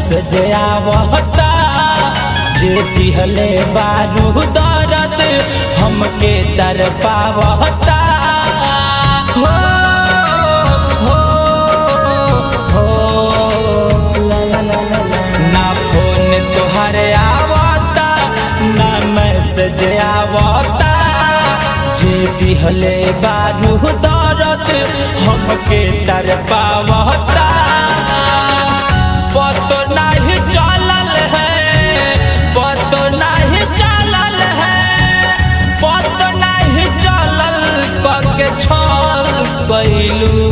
Message आवता जे दिहले बारू दर्द हमके दर पावता हो हो हो ला ला ला ला ला। ना फोन तोहरे आवता ना मैसेज आवता जे दिहले बारू दर्द हमके दर पावता पतो नहीं चलल है पतो नहीं चलल है पतो नहीं चलल कके छल कैलू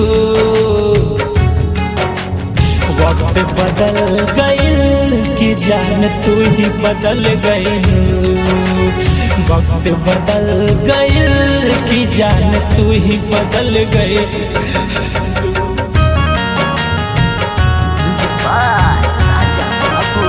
वक्त बदल गइल कि जान तू ही बदल गइल वक्त बदल गइल कि जान तू ही बदल गइल Music by Raja Babu.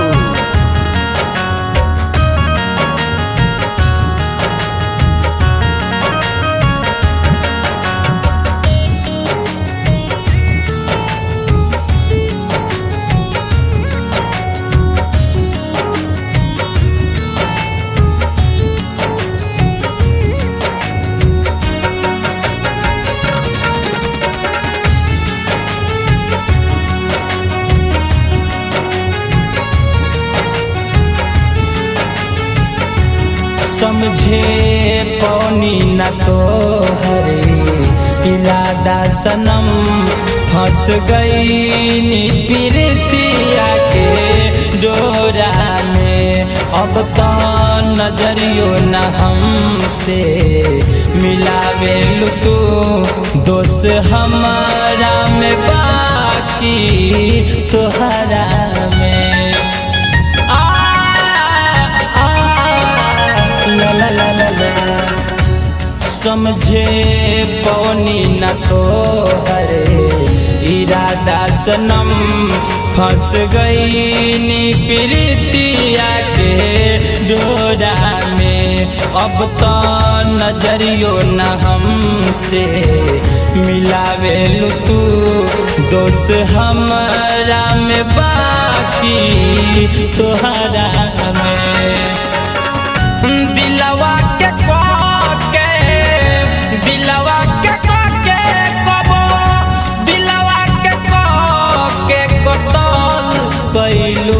समझे पौनी न तो हरे इरादा सनम फंस गई प्रीतिया के डोरा में अब तो नजरियो न हमसे मिलावे तू दोस्त हमारा में बाकी तोहरा में आ, आ, ला ला ला ला ला समझे पौनी न तो हरे इरादा सनम फंस गई नी प्रीतिया के डोरा में अब तो नजरियो न हमसे मिलावे तू दोस्त हमारा में बाकी तोहरा में दिलवा के के दिलवा के के कबो दिलवा के के कतल कैलू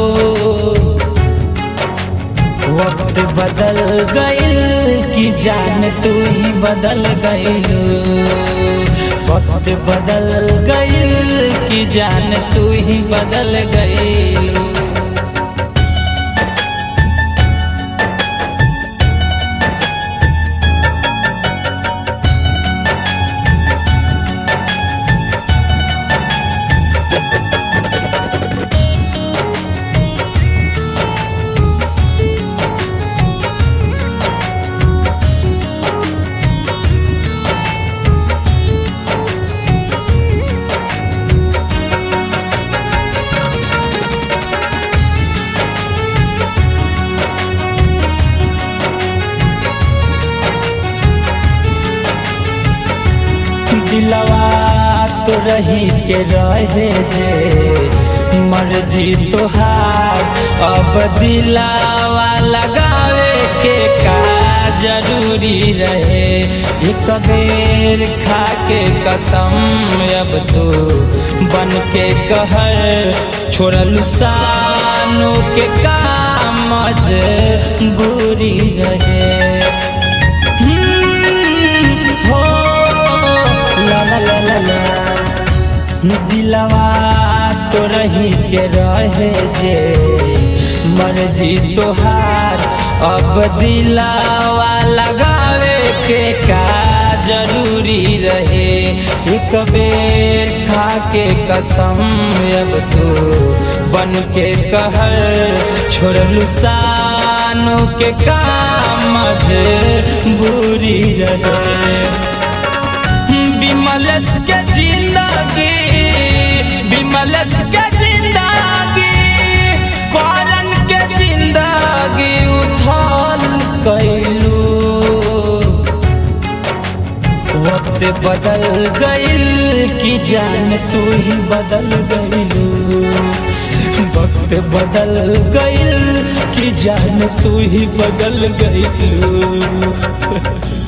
वक्त बदल गइल कि जान तू ही बदल गइलू वक्त बदल गइल कि जान तू ही बदल गइलू दिलवा तो रही के रहे जे मर्जी तोहार अब दिलावा लगावे के का जरूरी रहे एक बेर खा के कसम अब तो बन के कहर छोड़लू सानू के काम बुरी रहे हो ला ला ला ला ला दिलवा तो रही के रहे जे मर्जी तोहार अब दिलावा लगावे के का जरूरी रहे एक बेर खा के कसम अब तो बन के कहर छोड़लू सानू के काम बुरी रहे विमलस के जिंदगी विमलस के जिंदगी करन के जिंदगी उथल कैलू वक्त बदल गइल कि जान तू ही बदल गइलू वक्त बदल गइल कि जान तू ही बदल गइलू